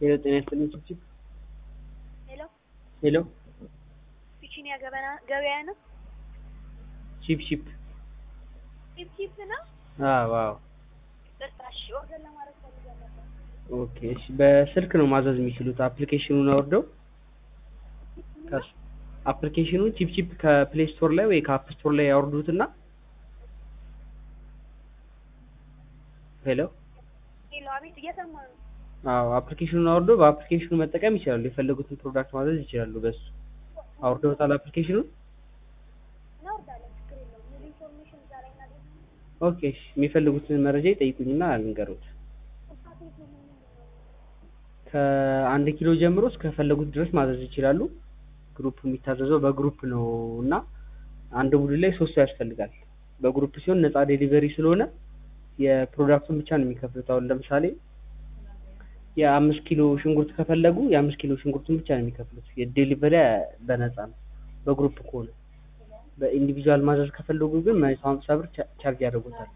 ሄሎ ጤና ይስጥልኝ ቺፕቺፕ ሄሎ ሄሎ ፒቺኒያ ገበና ገበያ ነው። ቺፕቺፕ ቺፕ ቺፕ ነው። አዎ አዎ ደስታ እሺ፣ ኦርደር ለማድረግ ፈልገን ነበር። ኦኬ እሺ በስልክ ነው ማዘዝ የሚችሉት አፕሊኬሽኑን አውርደው ከስ- አፕሊኬሽኑን ቺፕቺፕ ከፕሌይ ስቶር ላይ ወይ ከአፕ ስቶር ላይ ያወርዱትና ሄሎ ሄሎ፣ አቤት፣ እየሰማ ነው። አዎ አፕሊኬሽኑን አውርደው በአፕሊኬሽኑ መጠቀም ይችላሉ የፈለጉትን ፕሮዳክት ማዘዝ ይችላሉ በሱ አውርደውታል አፕሊኬሽኑን እናወርዳለን፣ ችግር የለውም። ሙሉ ኢንፎርሜሽን እዛ ላይ እናገኛለን። ኦኬ እሺ የሚፈልጉትን መረጃ ይጠይቁኝና ልንገሩት ፓኬቱ ምን ምንድን ነው? ከአንድ ኪሎ ጀምሮ እስከፈለጉት ድረስ ማዘዝ ይችላሉ። ግሩፕ የሚታዘዘው በግሩፕ ነው እና አንድ ቡድን ላይ ሶስት ሰው ያስፈልጋል። በግሩፕ ሲሆን ነፃ ዴሊቨሪ ስለሆነ የፕሮዳክቱን ብቻ ነው የሚከፍሉት። አሁን ለምሳሌ የአምስት ኪሎ ሽንኩርት ከፈለጉ የአምስት ኪሎ ሽንኩርቱን ብቻ ነው የሚከፍሉት። የዴሊቨሪ በነፃ ነው በግሩፕ ከሆነ። በኢንዲቪዥዋል ማዘዝ ከፈለጉ ግን መቶ ሀምሳ ብር ቻ- ቻርጅ ያደርጉታል።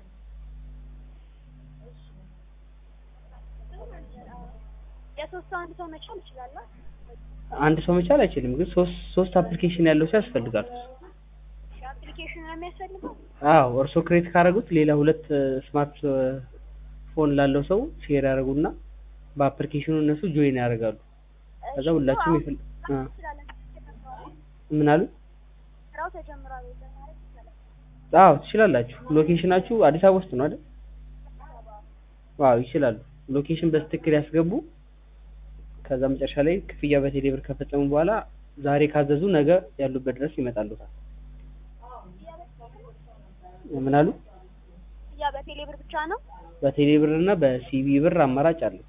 የሶስት ሰው አንድ ሰው መቻል ይችላል። አንድ ሰው መቻል አይችልም፣ ግን ሶስት ሶስት አፕሊኬሽን ያለው ሰው ያስፈልጋል። አፕሊኬሽን ነው የሚያስፈልገው። አዎ እርስዎ ክሬት ካደረጉት ሌላ ሁለት ስማርት ፎን ላለው ሰው ሼር ያደርጉና በአፕሊኬሽኑ እነሱ ጆይን ያደርጋሉ። ከዛ ሁላችሁም ይፈል አ እንችላለን። ምን አሉ? ስራው ተጀምሯል ወይ ማለት ይቻላል። አዎ ትችላላችሁ። ሎኬሽናችሁ አዲስ አበባ ውስጥ ነው አይደል? አዎ ይችላሉ። ሎኬሽን በትክክል ያስገቡ። ከዛ መጨረሻ ላይ ክፍያ በቴሌ ብር ከፈጸሙ በኋላ ዛሬ ካዘዙ ነገ ያሉበት ድረስ ይመጣሉታል። ምን አሉ? ያ በቴሌ ብር ብቻ ነው። በቴሌ ብር እና በሲቢ ብር አማራጭ አለ።